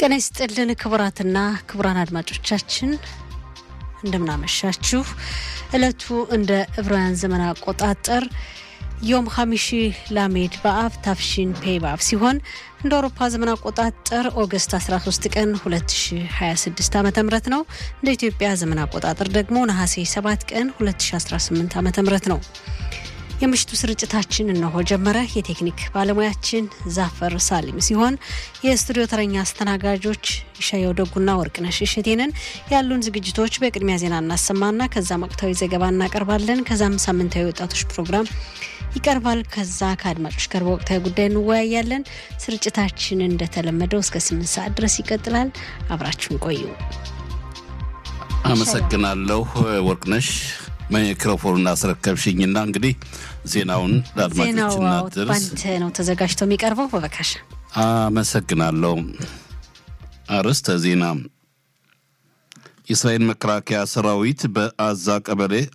ጤና ይስጥልን ክቡራትና ክቡራን አድማጮቻችን እንደምናመሻችሁ። እለቱ እንደ ዕብራውያን ዘመን አቆጣጠር ዮም ሀሚሺ ላሜድ በአብ ታፍሺን ፔ በአብ ሲሆን እንደ አውሮፓ ዘመን አቆጣጠር ኦገስት 13 ቀን 2026 ዓ ም ነው። እንደ ኢትዮጵያ ዘመን አቆጣጠር ደግሞ ነሐሴ 7 ቀን 2018 ዓ ም ነው። የምሽቱ ስርጭታችን እነሆ ጀመረ። የቴክኒክ ባለሙያችን ዛፈር ሳሊም ሲሆን የስቱዲዮ ተረኛ አስተናጋጆች ሻየው ደጉና ወርቅነሽ እሸቴንን። ያሉን ዝግጅቶች በቅድሚያ ዜና እናሰማና ከዛም ወቅታዊ ዘገባ እናቀርባለን። ከዛም ሳምንታዊ ወጣቶች ፕሮግራም ይቀርባል። ከዛ ከአድማጮች ጋር በወቅታዊ ጉዳይ እንወያያለን። ስርጭታችን እንደተለመደው እስከ ስምንት ሰዓት ድረስ ይቀጥላል። አብራችሁን ቆዩ። አመሰግናለሁ ወርቅነሽ። ማይክሮፎኑን አስረከብሽኝና እንግዲህ ዜናውን ለአድማጮች ዜናው እናድርስ። ባንተ ነው ተዘጋጅቶ የሚቀርበው። በበካሽ አመሰግናለሁ። አርዕስተ ዜና የእስራኤል መከላከያ ሰራዊት በአዛ ቀበሌ